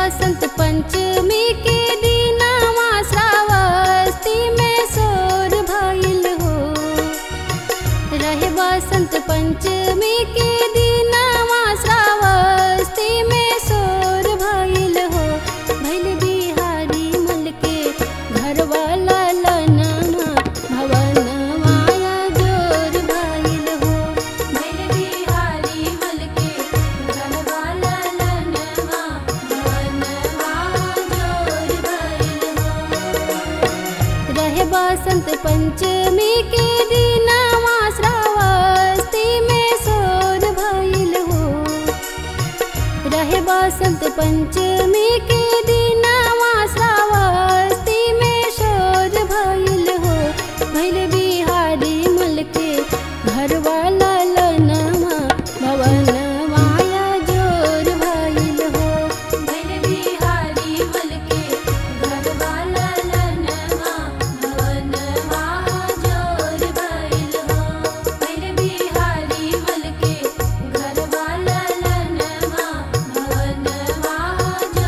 बसंत पंचमी के दिनवा श्रावस्ती में सोर भइल हो रहे बसंत पंचमी के दिनवा श्रावस्ती में सोर भइल हो भइल बिहारी मल के घर वाला लनमा भवन माया जोर भइल हो भइल बिहारी मल के घर वाला लनमा भवन माया जोर भइल हो रहे बसंत पंचमी के दिनवा श्रावस्ती में सोर भइल हो रहे बसंत पंचमी के दिनवा श्रावस्ती में सोर भइल हो भइल बिहारी मल के घर वाला लनमा भवन माया जोर भइल हो भइल बिहारी मल के घर वाला लनमा भवन माया जोर भइल हो भइल बिहारी मल के घर वाला लनमा भवन माया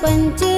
पंचमी